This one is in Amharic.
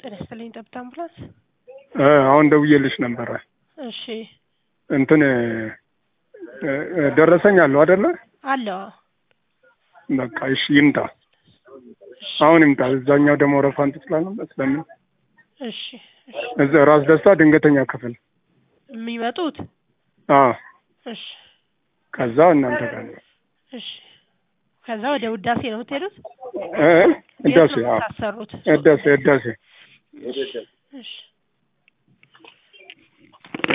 ጤና ይስጥልኝ ጠብታ አምቡላንስ። እ አሁን ደውዬልሽ ነበረ። እሺ እንትን እ እ ደረሰኝ አለው አይደለ? አለው። በቃ እሺ ይምጣ፣ አሁን ይምጣ። እዛኛው ደግሞ ረፋንት ስላለ ስለምን እሺ እሺ እዛ ራስ ደስታ ድንገተኛ ክፍል የሚመጡት አ እሺ ከዛ እናንተ ጋር ነው እሺ ከዛ ወደ ውዳሴ ነው የምትሄዱት? እ ህዳሴ የት ነው አዎ የምታሰሩት? ህዳሴ ህዳሴ እሺ እሺ